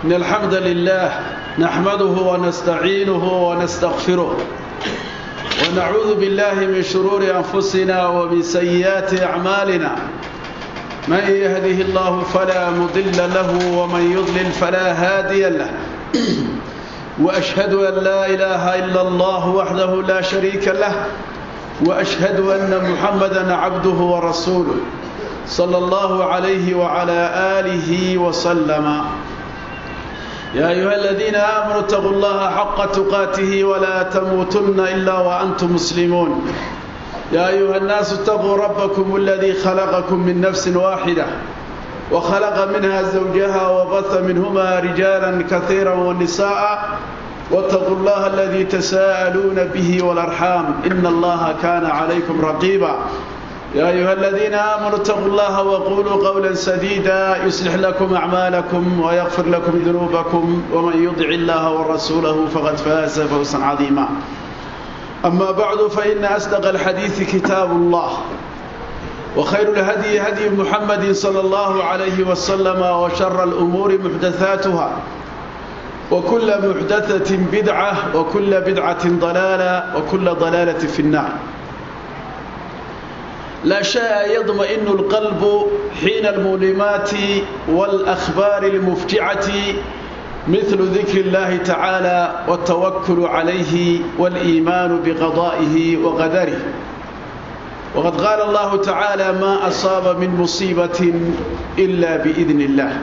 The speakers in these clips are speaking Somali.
إن الحمد لله نحمده ونستعينه ونستغفره ونعوذ بالله من شرور أنفسنا ومن سيئات أعمالنا من يهده الله فلا مضل له ومن يضلل فلا هادي له وأشهد أن لا إله إلا الله وحده لا شريك له وأشهد أن محمدا عبده ورسوله صلى الله عليه وعلى آله وسلم يا أيها الذين آمنوا اتقوا الله حق تقاته ولا تموتن إلا وأنتم مسلمون يا أيها الناس اتقوا ربكم الذي خلقكم من نفس واحدة وخلق منها زوجها وبث منهما رجالا كثيرا والنساء واتقوا الله الذي تساءلون به والأرحام إن الله كان عليكم رقيبا يا أيها الذين آمنوا اتقوا الله وقولوا قولا سديدا يصلح لكم أعمالكم ويغفر لكم ذنوبكم ومن يطع الله ورسوله فقد فاز فوزا عظيما أما بعد فإن أصدق الحديث كتاب الله وخير الهدي هدي محمد صلى الله عليه وسلم وشر الأمور محدثاتها وكل محدثة بدعة وكل بدعة ضلالة وكل ضلالة في النار لا شيء يطمئن القلب حين المؤلمات والأخبار المفجعة مثل ذكر الله تعالى والتوكل عليه والإيمان بقضائه وقدره وقد قال الله تعالى ما أصاب من مصيبة إلا بإذن الله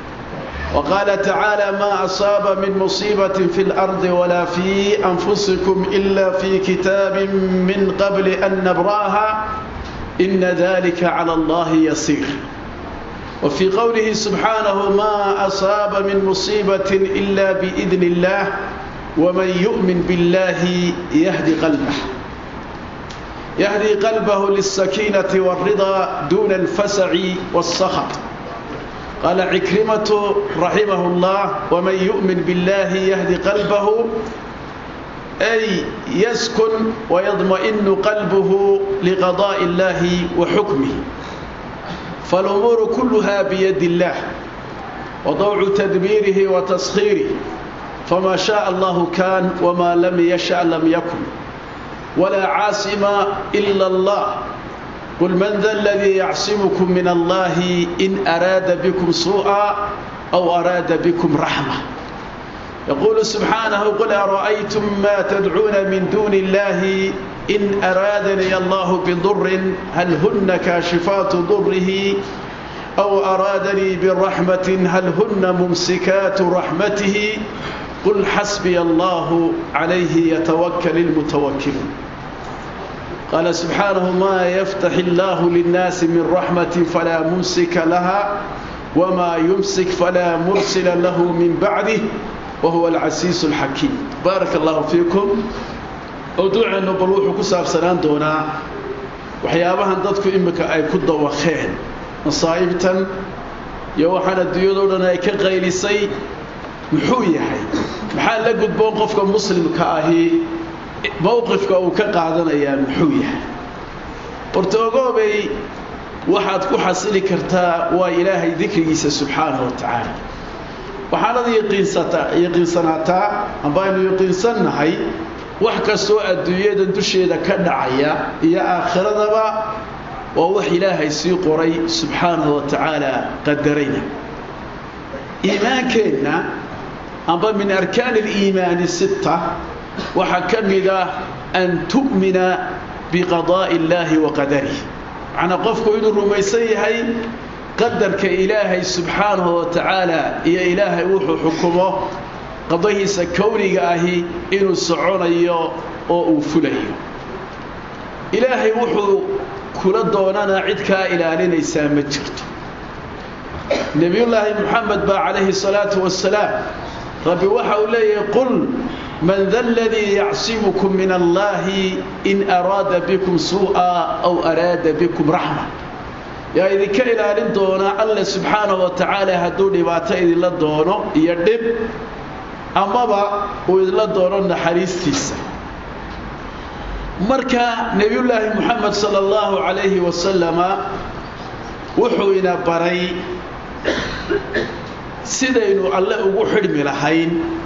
وقال تعالى ما أصاب من مصيبة في الأرض ولا في أنفسكم إلا في كتاب من قبل أن نبراها إن ذلك على الله يسير وفي قوله سبحانه ما أصاب من مصيبة إلا بإذن الله ومن يؤمن بالله يهدي قلبه يهدي قلبه للسكينة والرضا دون الفسع والسخط قال عكرمة رحمه الله ومن يؤمن بالله يهدي قلبه أي يسكن ويضمئن قلبه لقضاء الله وحكمه فالأمور كلها بيد الله وضوع تدبيره وتسخيره فما شاء الله كان وما لم يشاء لم يكن ولا عاصم إلا الله قل من ذا الذي يعصمكم من الله إن أراد بكم سوءا أو أراد بكم رحمة يقول سبحانه قل أرأيتم ما تدعون من دون الله إن أرادني الله بضر هل هن كاشفات ضره أو أرادني بالرحمة هل هن ممسكات رحمته قل حسبي الله عليه يتوكل المتوكلون قال سبحانه ما يفتح الله للناس من رحمة فلا ممسك لها وما يمسك فلا مرسل له من بعده وهو العسيس الحكيم بارك الله فيكم موضوعنا بلوح كساب سنان دونا وحيابها dadku imika ay ku dawaqeen masaa'ibtan iyo waxana diyadoodan ay ka qaylisay muxuu yahay maxaa la gudboon qofka muslimka ahi mowqifka uu ka qaadanayaa muxuu yahay horta ogoobay waxaad ku xasili kartaa waa ilaahay dikrigiisa subxaanahu wa tacaala waxaanad yaqiinsanaataa amba aynu yaqiinsannahay wax kastoo adduunyadan dusheeda ka dhacaya iyo aakhiradaba waa wax ilaahay sii qoray subxaanahu wa tacaala qadarayna iimaankeenna amba min arkaan aliimaani sitta waxaa ka mid ah an tu'mina biqadaa'i illaahi wa qadarih macnaa qofku inuu rumaysan yahay qadarka ilaahay subxaanahu wa tacaala iyo ilaahay wuxuu xukumo qadahiisa kowniga ahi inuu soconayo oo uu fulayo ilaahay wuxuu kula doonanaa cid kaa ilaalinaysaa ma jirto nebiyullaahi moxamed baa calayhi salaatu wasalaam rabbi waxa uu leeyahay qul man da aladii yacsimukum min allaahi in araada bikum suu'a aw araada bikum raxma yaa idinka ilaalin doonaa alle subxaanahu wa tacaala hadduu dhibaato idinla doono iyo dhib amaba uu idinla doono naxariistiisa marka nebiyullaahi moxamed sala allahu calayhi wasalama wuxuu ina baray sidaynu alle ugu xidhmi lahayn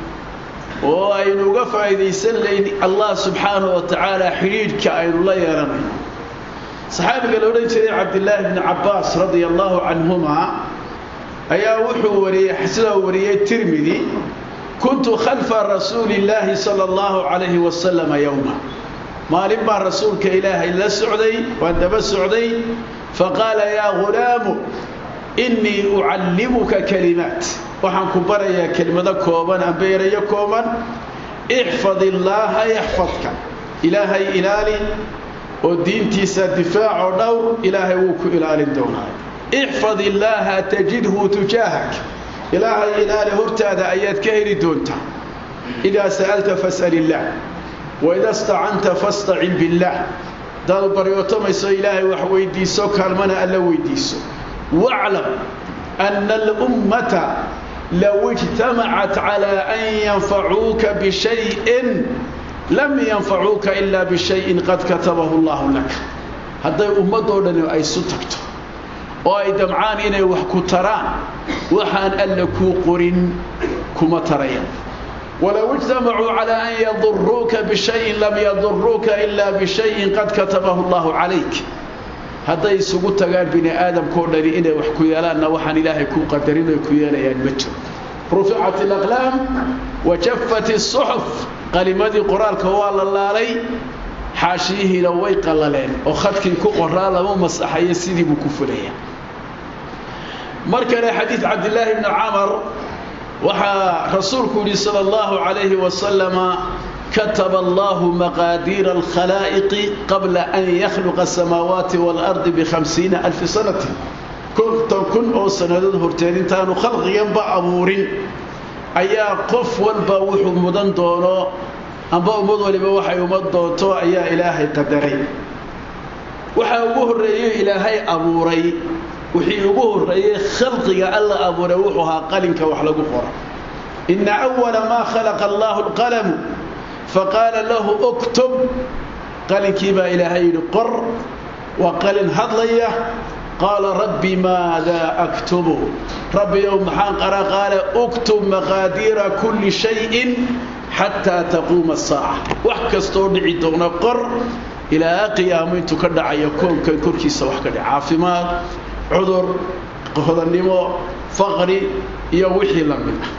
oo aynu uga faa'iidaysan layn allah subxaanahu wa tacaala xidhiidhka aynu la yeelanayno saxaabiga la odhan jiray cabdillaahi bni cabbaas radia allahu canhuma ayaa wuxuu wariyey sidaa wariyey tirmidi kuntu khalfa rasuuli illaahi sala allahu calayhi wasalama yowma maalin baan rasuulka ilaahay la socday waan daba socday faqaala yaa ghulaamu innii ucallimuka kalimaat waxaan ku barayaa kelimado kooban amba erayo kooban ixfad illaaha yaxfadka ilaahay ilaali oo diintiisa difaacoo dhowr ilaahay wuu ku ilaalin doonaa ixfad illaaha tajidhu tujaahak ilaahay ilaali hortaada ayaad ka heli doontaa idaa sa'alta fas'al illaah waida stacanta fastacin billaah hadaad baryootamayso ilaahay wax weydiiso kaalmana alla weydiiso waclam ana alummata low ijtamacat calaa an yanfacuuka bishayin lam yanfacuuka ilaa bishayin qad katabahu allahu lak hadday ummadoo dhani ay isu tagto oo ay damcaan inay wax ku taraan waxaan alla kuu qorin kuma tarayaan walow ijtamacuu calaa an yaduruuka bishayin lam yaduruuka ilaa bishayin qad katabahu allahu calayk hadday isugu tagaan bini aadamkao dhani inay wax ku yeelaanna waxaan ilaahay kuu qadarin ay ku yeelayaan ma jiro ruficat alaqlaam wa jaffat isuxuf qalimadii qoraalka waa la laalay xaashiyihiina way qallaleen oo khadkii ku qoraa lama masaxayo sidii buu ku fulaya mar kale xadiid cabdillaahi bni camar waxaa rasuulku yidhi sala allahu calayhi wasalama kataba allahu maqaadiira alkhalaa'iqi qabla an yakhluqa asamaawaati waalardi bikhamsiina alfi sanatin konton kun oo sannadood horteed intaanu khalqiganba abuurin ayaa qof walba wuxuu mudan doono amba ummad waliba waxay umad doonto ayaa ilaahay qadaray waxaa ugu horreeyey ilaahay abuuray wixii ugu horreeyey khalqiga alla abuuray wuxuu ahaa qalinka wax lagu qoro ina awala maa khalaqa allahu alqalamu faqaala lahu uktub qalinkii baa ilaahay yidhi qor waa qalin hadlaya qaala rabbi maadaa aktubu rabbiyow maxaan qara qaale uktub maqaadiira kulli shayin xataa taquuma asaaca wax kastoo dhici doona qor ilaa qiyaamo intuu ka dhacayo koonkan korkiisa wax ka dhac caafimaad cudur hodannimo faqri iyo wixii la mid ah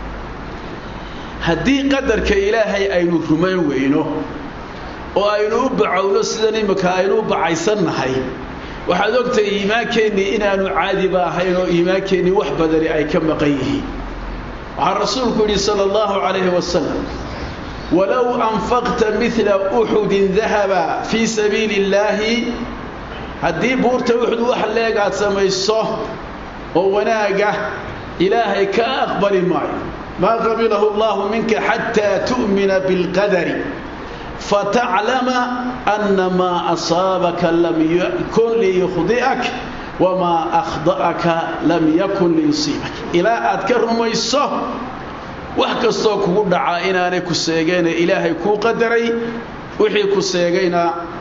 haddii qadarka ilaahay aynu rumayn weyno oo aynu u bacowno sidan imika aynu u bacaysannahay waxaad ogtahay iimaankeenii inaanu caadiba ahayn oo iimaankeenii wax badani ay ka maqan yihiin waxaa rasuulku yidhi sala allahu calayhi wasalam walow anfaqta midla uxudin dahaba fii sabiili illaahi haddii buurta uxud wax leeg aad samayso oo wanaaga ilaahay ka aqbali maayo maa qabilahu allahu minka xataa tu'mina bilqadari fataclama ana maa asaabaka lam yakun liyukhdi'ak wamaa akhda'aka lam yakun liyusiibak ilaa aad ka rumayso wax kastoo kugu dhacaa inaanay ku seegayna ilaahay kuu qadaray wixii ku seegayna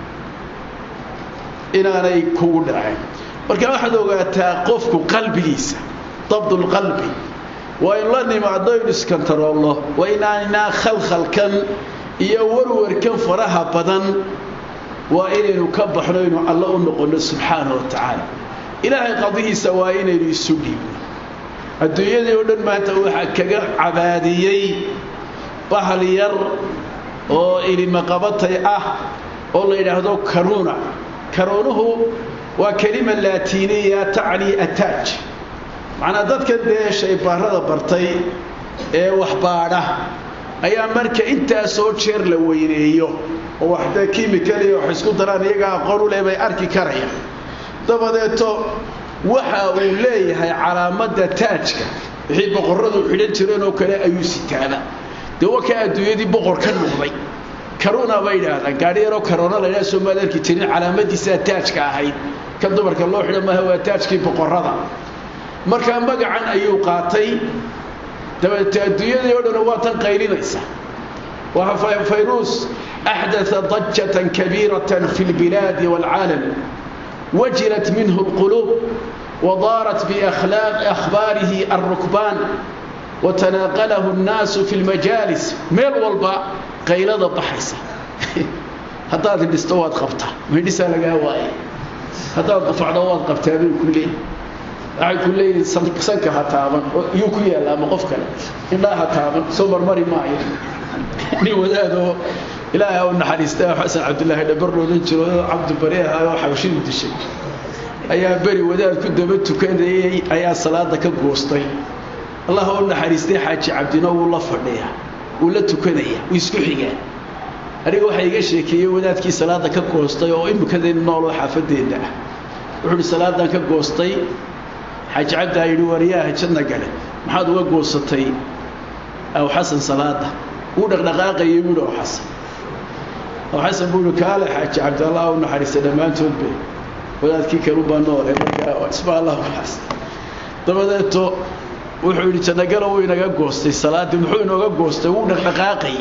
inaanay kugu dhaceen marka waxaad ogaataa qofku qalbigiisa dabdulqalbi waa inu la nimaadno inu iskantaroolno waa inaanaa khalkhalkan iyo warwarkan faraha badan waa inaynu ka baxno inu alla u noqonno subxaana wa tacaala ilaahay qadihiisa waa inaynu isu dhiibno adduunyadii oo dhan maanta waxaa kaga cabaadiyey bahal yar oo ilimaqabatay ah oo la yidhaahdo karuuna karuunuhu waa kelima laatiiniya tacni ataaj macnaa dadkan dee shaybaarada bartay ee waxbaadha ayaa marka intaasoo jeer la weyneeyo oo wax dee kimikaliya wax isku daraan iyagaa aqoon u leh bay arki karayaan dabadeeto waxa uu leeyahay calaamadda taajka wixii boqorradu xidhan jireen oo kale ayuu sitaaba dee waa kaa adduunyadii boqor ka noqday karuuna bay idhaahdaan gaadhi yaroo karoona la ydhaha soomaad arki jirin calaamadiisaa taajka ahayd kan dumarka loo xidhan maaha waa taajkii boqorrada markaa magacan ayuu qaatay dabeete adduunyadii oo dhan waa tan qaylinaysa waa fayruus axdaa dajatan kabiiratan fi lbilaadi waalcaalam wajilat minhu lquluub wadaarat biakhbaarihi alrukbaan watanaaqalahu nnaasu fi lmajaalis meel walba qaylada baxaysa haddaad hidhisto waad qabtaa mahidhisaa lagaa waaya haddaad qufacdo waad qabtaa bay ku leeyihin waxay ku leeyihin sanka ha taaban iyuu ku yaalla ama qof kale indhaa ha taaban soo marmari maayo nin wadaadoo ilaahay u naxariista xasan cabdillaahi dhabar loodan jiro cabdibari ahaa oo xabashidu dishay ayaa beri wadaad ku daba tukanayey ayaa salaada ka goostay allah u naxariistay xaaji cabdino wuu la fadhiyaa wuu la tukanaya wuu isku xigaa aniga waxaa iga sheekeeyey wadaadkii salaada ka goostay oo imikadaynu nooloo xaafadeenna ah wuxuu uhi salaadan ka goostay xaaji cabdaa yidhi waryaha janna gale maxaad uga goosatay aw xasan salaada wuu dhaqdhaqaaqayay buuhi aw xasan aw xasan buu ihi kaale xaaji cabdi allah u naxariista dhammaantoodbe wadaadkii kalubaa noole markaa isma allah waxaas dabadeeto wuxuu yidhi jannagalo wuu inaga goostay salaaddii muxuu inooga goostay wuu dhaqdhaqaaqayay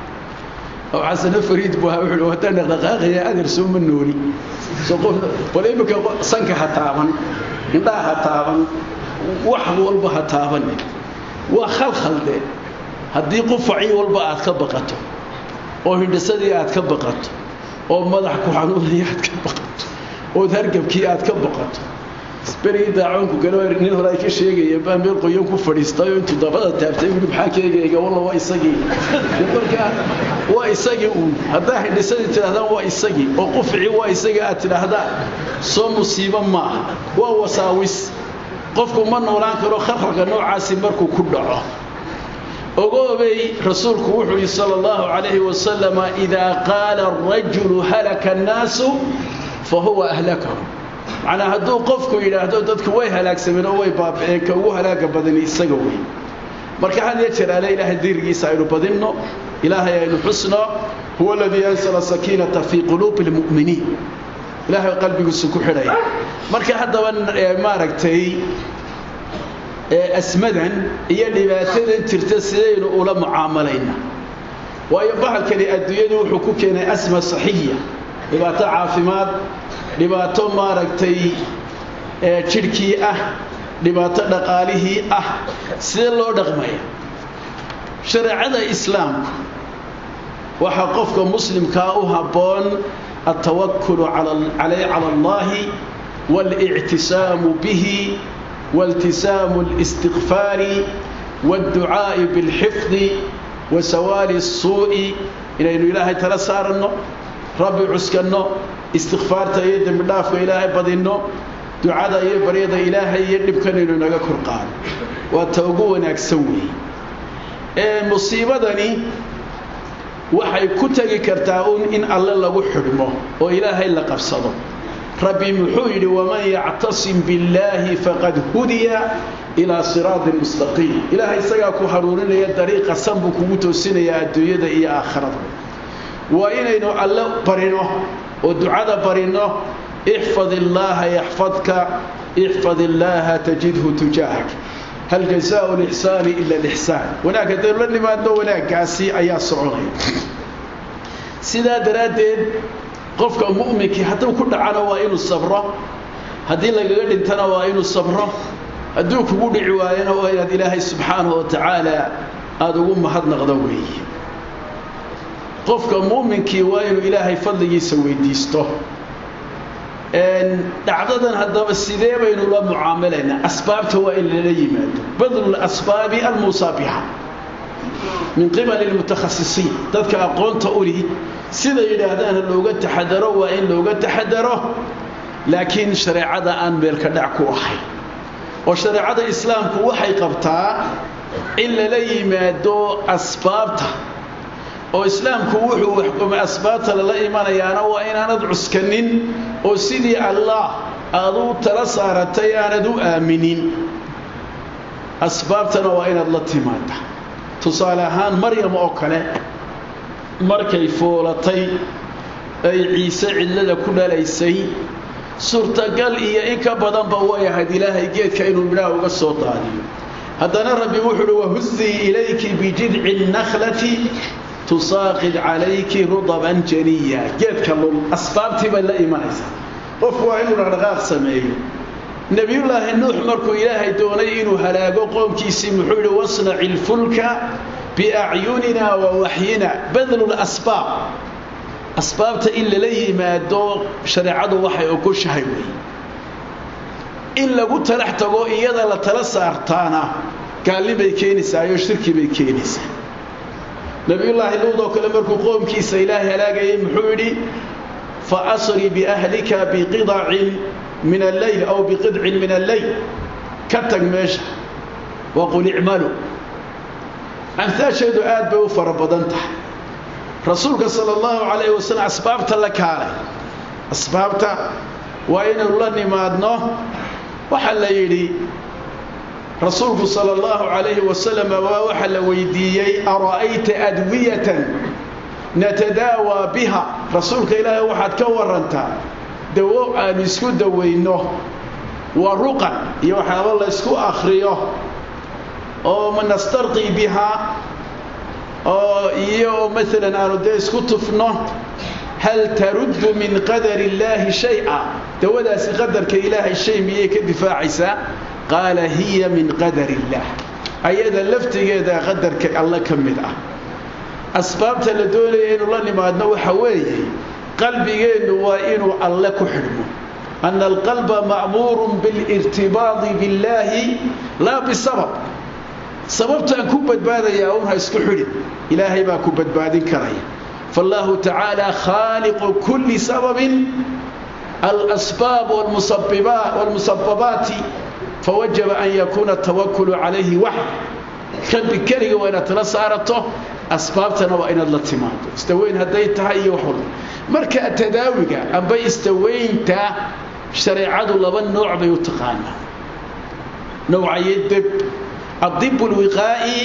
aw xasano fariid buu ahaa wuxuu haddaan dhaqdhaqaaqaya adeer soo ma nooli soo qof bal iminka sanka ha taaban indhaha ha taaban wax walba ha taaban waa khalkhalde haddii qufacii walba aad ka baqato oo hindhisadii aad ka baqato oo madax ku xanuunaya aad ka baqato ood hargabkii aad ka baqato berigii daacoonku galo nin hore ay ka sheegayeen baa meel qoyan ku fadhiistay oo intuu dabada taabtay wili maxaa keegayga walla waa isagii markaa waa isagii uun haddaa hindhisadii tidhahdaan waa isagii oo qufcii waa isagii aad tidhaahdaan soo musiibo maaha waa wasaawis qofku ma noolaan karo kharqalka noocaasi markuu ku dhaco ogoobay rasuulku wuxuu yihi sala allahu calayhi wasalama idaa qaala arajulu halaka annaasu fa huwa ahlakahu macnaa hadduu qofku yidhaahdo dadku way halaagsameen oo way baaba'een ka ugu halaaga badani isaga wey marka had iyo jeer ale ilaahay dirigiisa aynu badinno ilaahay aynu xusno huwa aladii ansala sakiinata fii quluubi lmu'miniin ilaahay qalbigiisu ku xidhaya marka haddaba maaragtay asmadan iyo dhibaatadan jirta sidaynu ula mucaamalayna waayo bahalkani adduunyadu wuxuu ku keenay asma saxiya dhibaato caafimaad dhibaato maaragtay jidhkii ah dhibaato dhaqaalihii ah sidee loo dhaqmaya shareecada islaamku waxaa qofka muslimkaa u habboon altawakulu cala allahi waاlictisaamu bihi والتسام الاستغفار والدعاء بالحفظ وسوال السوء إلى إنه إلهي تلسارنه ربي عسكنه استغفار تأيد من دافق إلهي بدنه دعاء يبريد إلهي يدب كان إنه نغا كرقان وتوقونا أكسوي مصيبة دني waxay ku tagi kartaa uun in alle lagu xidhmo oo ilaahay la qabsado rabbi muxuu yidhi waman yactasim billaahi faqad hudiya ilaa siraatin mustaqiim ilaahay isagaa ku haruurinaya dariiqa san buu kugu toosinayaa adduunyada iyo aakhirada waa inaynu alle barino oo ducada barino ixfad illaaha yaxfadka ixfad illaaha tajidhu tujaahak hal jazaau lixsaani ila lixsaan wanaag haddaynu la nimaadno wanaaggaasi ayaa soconaya sidaa daraaddeed qofka mu'minkii hadduu ku dhacana waa inuu sabro haddii lagaga dhintana waa inuu sabro hadduu kugu dhici waayana waa inaad ilaahay subxaanahu wa tacaala aada ugu mahadnaqdo weeye qofka mu'minkii waa inuu ilaahay fadligiisa weydiisto dhacdadan haddaba sidee baynu la mucaamalaynaa asbaabta waa in lala yimaado badlu lasbaabi almusaabixa min qibali lmutakhasisiin dadka aqoonta uli sida yidhaahdaana looga taxadaro waa in looga taxadaro laakiin shareecada aan meelka dhac ku ahayn oo shareecada islaamku waxay qabtaa in lala yimaado asbaabta oo islaamku wuxuu waxkumay asbaabta lala imanayaana waa inaanad cuskanin oo sidii allah aad u tala saaratay aanad u aaminin asbaabtana waa inaad la timaada tusaale ahaan maryam oo kale markay foolatay ay ciise cidlada ku dhalaysay suurtagal iyo in ka badanba way ahayd ilaahay geedka inuu midhaha uga soo daadiyo haddana rabbi wuxuu uhi wahuzii ilayki bijidci nakhlati tusaaqid calayki rudaban janiya geedka lul asbaabtii bay la imanaysaa qofku waa inuu dhaqdhaqaaq sameeyo nebiyullaahi nuux markuu ilaahay doonay inuu halaago qoomkiisii muxuu yidhi wasnaci ilfulka biacyunina wa waxyina badlu lasbaab asbaabta in lala yimaado shareecadu waxay ogoshahay weeye in lagu talax tago iyada la tala saartaana gaalli bay keenaysaayoo shirki bay keenaysaa nebiyullaahi luud oo kale markuu qoomkiisa ilaahay halaagayay muxuu yidhi fa asri biahlika biqidacin min alleyl aw biqidcin min alleyl ka tag meesha waqul icmalu amhaasheedu aad bay u fara badan tahay rasuulka sala allahu calayhi wasalam asbaabta la kaalay asbaabta waa inaynu la nimaadno waxaa la yidhi rasuulku sala allahu calayhi wasalam waa waxaa la weydiiyey ara'ayta adwiyatan natadaawaa biha rasuulka ilaahay waxaad ka warantaa dawo aanu isku dawayno waa ruqan iyo waxyaaba la ysku akhriyo oo nastarqii bihaa oo iyo maalan aanu dee isku tufno hal taruddu min qadari illaahi shay-a dawadaasi qadarka ilaahay shay miyay ka difaacaysaa qaala hiya min qadari illaah ayada laftigeeda qadarka alle ka mid ah asbaabta la doonaya inuu la nimaadno waxa weeye qalbigeennu waa inuu alle ku xidhmo ana alqalba ma'muurun bilirtibaadi billaahi laa bisabab sababtaan ku badbaadayaa un ha isku xidhin ilaahay baa ku badbaadin karaya faallahu tacaala khaaliqu kulli sababin alasbaab walmusababaati fawajaba an yakuuna atawakulu calayhi waxd qalbi keliga waa inaad tala saarato asbaabtana waa inaad la timaado istaweyn hadday tahay iyo wax walba marka tadaawiga amba istaweynta shareecadu laba nooc bay u taqaanaa nowcaye deb الضب الوقائي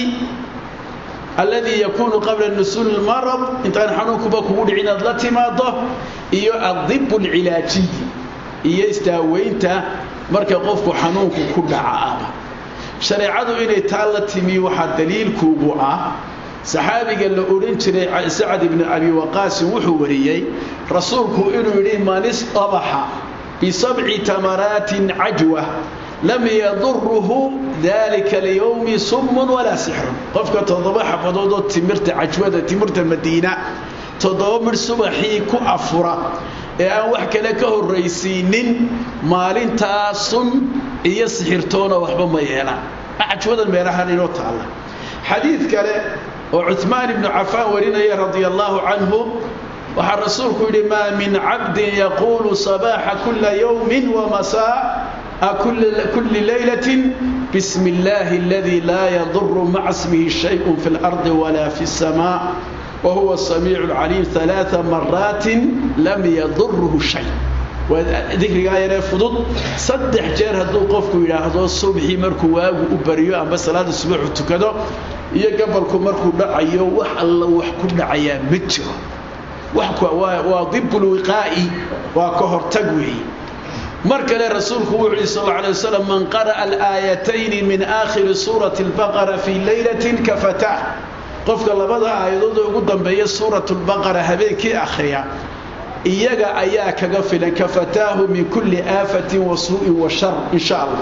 الذي يكون قبل نزول المرض انت ان حنونك بكو دحين لا تيماده iyo الضب العلاجي iyo istaaweynta marka qofku xanuunku ku dhaca shareecadu inay taa la timi waxa daliilkuugu ah saxaabiga la oran jiray Sa'd ibn Abi Waqqas wuxuu wariyay rasuulku inuu yiri manis tabaha bi sab'i tamaratin ajwa lam yadurruhu dhalika al-yawm summ wala sihr qofka todoba xafadood oo timirta ajwada timirta Madiina todoba mir subaxii ku afura ee aan wax kale ka horeysiinin maalintaa sun iyo sixirtoona waxba ma yeelaan ajwada meelahan inoo taala xadiid kale oo Uthman ibn Affan warinaya radiyallahu anhu waxa rasuulku yiri ma min 'abdin yaqulu sabaha kull yawmin wa masaa كل كل ليلة بسم الله الذي لا يضر مع اسمه شيء في الأرض ولا في السماء وهو السميع العليم ثلاث مرات لم يضره شيء وذكر غير فضل صدح جير هدو قفكو يراهدو صبحي مركو واغو وبريو اما صلاه الصبح تكدو iyo gabalku markuu dhacayo wax alla wax ku dhacaya ma jiro wax waa waa dibul wiqaa'i waa ka hortag weey مركل رسولك وحي صلى الله عليه وسلم من قرأ الآيتين من آخر سورة البقرة في ليلة كفتاه قفك الله بدأ آيضا قدام بي سورة البقرة هبيك أخريا إياك أياك غفلا كفتاه من كل آفة وسوء وشر إن شاء الله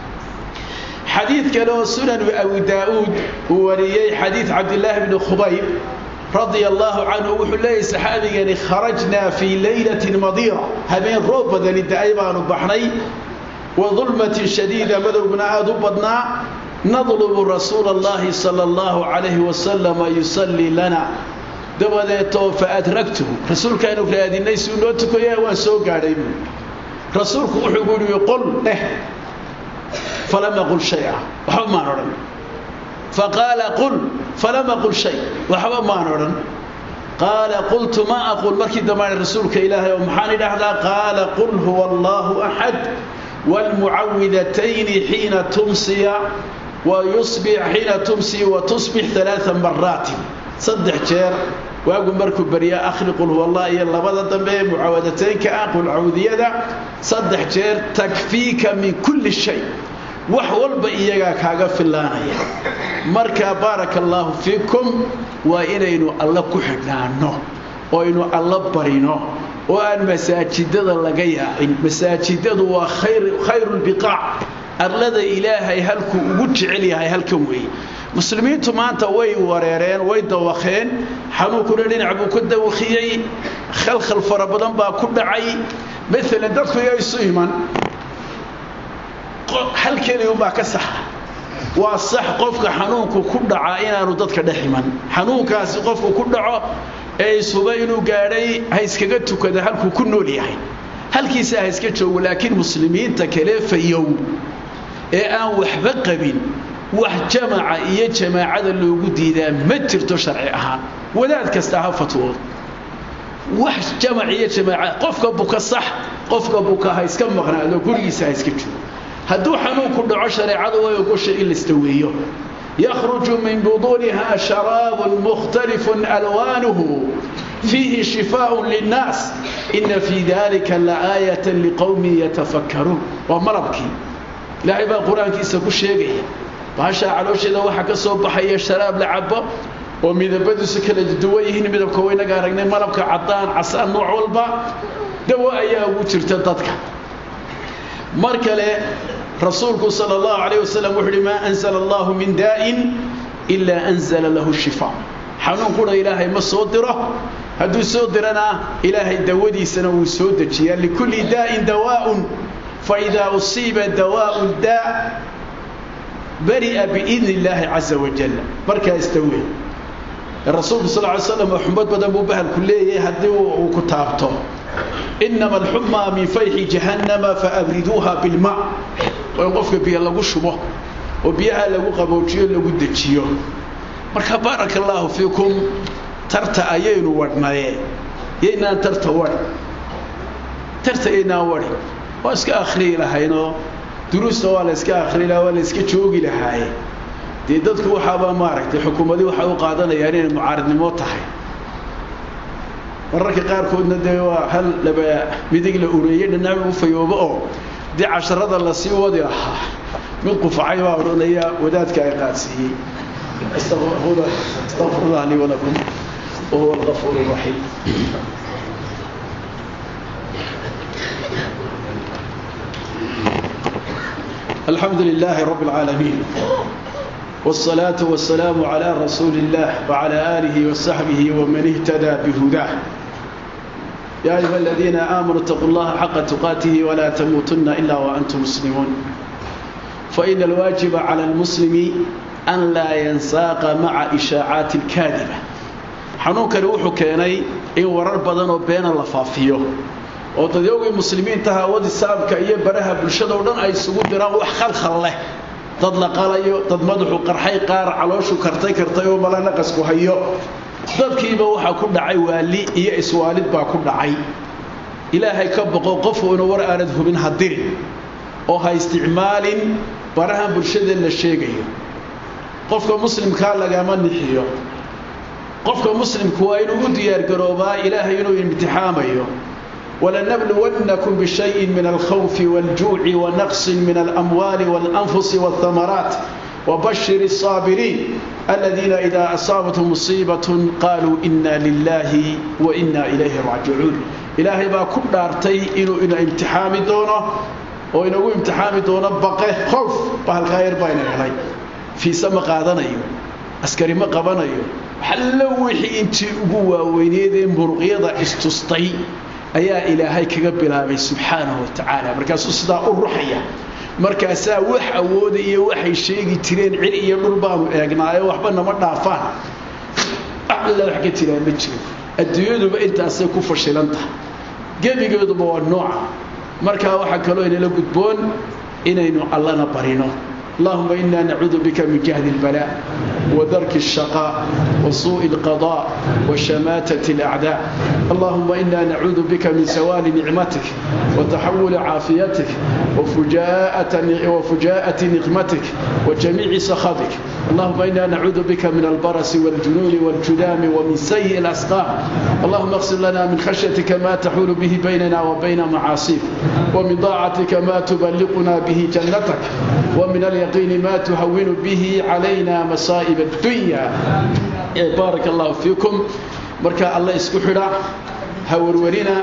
حديث كانوا سنن أبو داود وريي حديث عبد الله بن خبيب رضي الله عنه وحلي صحابي يعني خرجنا في ليلة مضيرة هبين روب بدن الدائبان بحني وظلمة شديدة مذربنا أدبنا نطلب رسول الله صلى الله عليه وسلم يصلي لنا دبدته فأدركته رسول كانوا في هذه الناس نوتك يا وسو قاري رسولك وحقول يقول له فلم يقل شيئا وحما نرى فقال قل فلم أقل شيء وحبا ما نورن قال قلت ما أقول مركي دمان رسولك إلهي ومحاني لحظة قال قل هو الله أحد والمعوذتين حين تمسي ويصبح حين تمسي وتصبح ثلاث مرات صدح جير واقول مركو بريا أخري قل هو الله يلا بدا دمبي معوذتين كأقول عوذية صدح جير تكفيك من كل شيء wax walba iyaga kaaga filaanaya marka barakallahu fiikum waa inaynu alla ku xidhnaano oo aynu alla barino oo aan masaajidada laga yaacin masaajidadu waa khayru lbiqaac arlada ilaahay halkuu ugu jecel yahay halkan weeye muslimiintu maanta way wareereen way dawakeen xanuunkuna dhinac buu ka dawakiyey khalkhal fara badan baa ku dhacay maalan dadku iyo isu iman hal keliyunbaa ka saxa waa sax qofka xanuunku ku dhacaa inaanu dadka dhex iman xanuunkaasi qofku ku dhaco ee isuba inuu gaadhay ha iskaga tukada halkuu ku nool yahay halkiisa ha iska joogo laakiin muslimiinta kale fayow ee aan waxba qabin wax jamaca iyo jamaacada loogu diidaa ma jirto sharci ahaan wadaad kasta ha fatwoodo wax jamac iyo jamaaca qofka buka sax qofka buka ha iska maqnaado gurigiisa ha iska joogo hadduu xanuunku dhaco shareecadu way ogoshay in lastaweeyo yakhruju min buduuniha sharaabun mukhtalifun alwaanuhu fiihi shifaaءun linnaas ina fii dalika laaayatan liqowmin yatafakkaruun waa malabkii ilaahay baa qur-aankiisa ku sheegaya bahashaa caloosheeda waxaa ka soo baxaya sharaab la cabo oo midabadiisu kala duwan yihiin midabka waynaga aragnay malabka cadaan casaan nooc walba dawo ayaa ugu jirta dadka mar kale rasuulku sal اllahu alayh wasalam wuxu uhi maa anzla allahu min daa'in ilaa anzala lahu shifaa xanuun qura ilaahay ma soo diro hadduu soo dirana ilaahay dawadiisana wuu soo dejiyaa likulli daa'in dawaaءun faidaa usiiba dawaءu daa bari'a biidn illaahi caza wajal markaa istawey rasuulku sal ly slam xumad badan buu bahalku leeyahay haddii uu ku taabto inama alxumaa min fayxi jahannama faabriduuha bilma oo in qofka biyo lagu shubo oo biyaha lagu qaboojiyo lagu dejiyo marka baaraka allaahu fiikum tarta ayaynu wadhnaye yaynaan tarta wadh tarta yaynaan wadhi waa iska akhriyi lahaynoo duruusta waa la iska akhriyi lahaa waa la iska joogi lahaaye dee dadku waxaaba maaragtay xukuumadii waxay u qaadanayaan inay mucaaridnimo tahay mararka qaarkoodna dee waa hal laba midig la ureeyey dhinaca u fayoobo oo dee casharada lasii wadi lahaa mid qufacay baa odhanaya wadaadka ay qaadsiiyey astaqfirullah lii walakum wahuwa algafuur raxiim الحمد لله رب العالمين والصلاة والسلام على رسول الله وعلى آله وصحبه ومن اهتدى بهداه يا أيها الذين آمنوا اتقوا الله حق تقاته ولا تموتن إلا وأنتم مسلمون فإن الواجب على المسلم أن لا ينساق مع إشاعات الكاذبة حنوك روحو كيني إن ورر بدنو بين اللفافيو oo dadyowgii muslimiintaha wadi saamka iyo baraha bulshada oo dhan ay isugu diraan wax khalkhal leh dad la qalayo dad madaxu qarxay qaar calooshu kartay kartay oo mala naqasku hayo dadkiiba waxaa ku dhacay waali iyo iswaalid baa ku dhacay ilaahay ka boqo qofu inu war aanad hubin ha dirin oo ha isticmaalin barahan bulshada la sheegayo qofka muslimkaa lagama nixiyo qofka muslimku waa inuu u diyaargaroobaa ilaahay inuu imtixaamayo ولنبلونكم بشيء من الخوف والجوع ونقص من الأموال والأنفس والثمرات وبشر الصابرين الذين إذا أصابتهم مصيبة قالوا إنا لله وإنا إليه راجعون إلهي با كل أرتي إنه إنه امتحامي دونه وإنه امتحامي دونه بقى خوف بهالخير بين علي في سما قادنيو askari ma qabanayo xallo wixii intii ugu waaweyneedee muruqyada istustay ayaa ilaahay kaga bilaabay subxaanahu watacaala markaasuu sidaa u ruxaya markaasaa wax awooda iyo waxay sheegi jireen cir iyo dhul baanu eegnaayo waxba nama dhaafaan alla wax ka jiraa ma jiro adduunyaduba intaasay ku fashilan tahay gebigeeduba waa nooca markaa waxaa kaloo inala gudboon inaynu allana barino اللهم إنا نعوذ بك من جهد البلاء ودرك الشقاء وسوء القضاء وشماتة الأعداء اللهم إنا نعوذ بك من سوال نعمتك وتحول عافيتك وفجاءة, وفجاءة نقمتك وجميع سخطك اللهم إنا نعوذ بك من البرس والجنون والجذام ومن سيء الأسقام اللهم اغفر لنا من خشيتك ما تحول به بيننا وبين معاصيك ومن طاعتك ما تبلغنا به جنتك ومن اليقين ما تهون به علينا مصائب الدنيا بارك الله فيكم marka alla isku xidha ha warwarina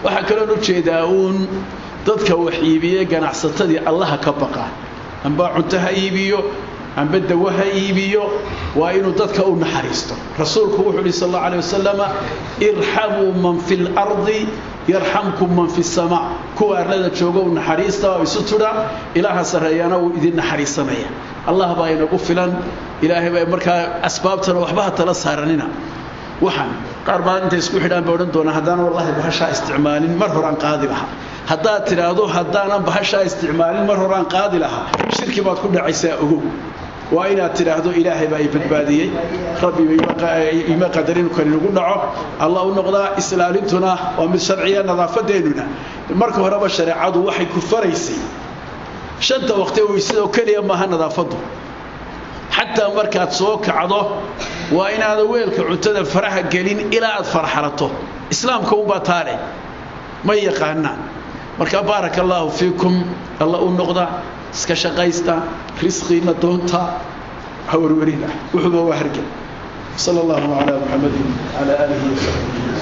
waxaa kaloon u jeedaa uun dadka wax iibiye ganacsatadii allaha ka baqa amba cunto ha iibiyo amba dawo ha iibiyo waa inuu dadka u naxariisto rasuulku wuxuu uhi sal allau alay wasalama irxamuu man fi lardi yarxamkum man fi samaa kuwa arlada jooga u naxariista oo isu tudha ilaaha sarreeyana wuu idin naxariisanaya allah baa inagu filan ilaahay baa markaa asbaabtana waxba ha tala saaranina waxaan qaar baa intay isku xidhaan ba odhan doonaa haddaan wallaahi bahashaa isticmaalin mar horaan qaadi lahaa haddaad tidhaahdo haddaanan bahashaa isticmaalin mar horaan qaadi lahaa shirki baad ku dhacaysaa ogow waa inaad tidhaahdo ilaahay baa i badbaadiyey rabbi ima qadarin kan inugu dhaco allah u noqdaa islaalintuna waa mid sharciya nadaafadeennuna marka horeba shareecadu waxay ku faraysay shanta waqti weysadoo keliya maaha nadaafaddu xataa markaad soo kacdo waa inaada weelka cuntada faraha gelin ilaa aad farxalato islaamka unbaa taale ma yaqaanaan marka baaraka allaahu fiikum alla u noqda iska shaqaysta risqiina doonta ha warwarina wuxuuba waa hargel sal allahu calaa muxamadin calaa aalihi wasaxbihi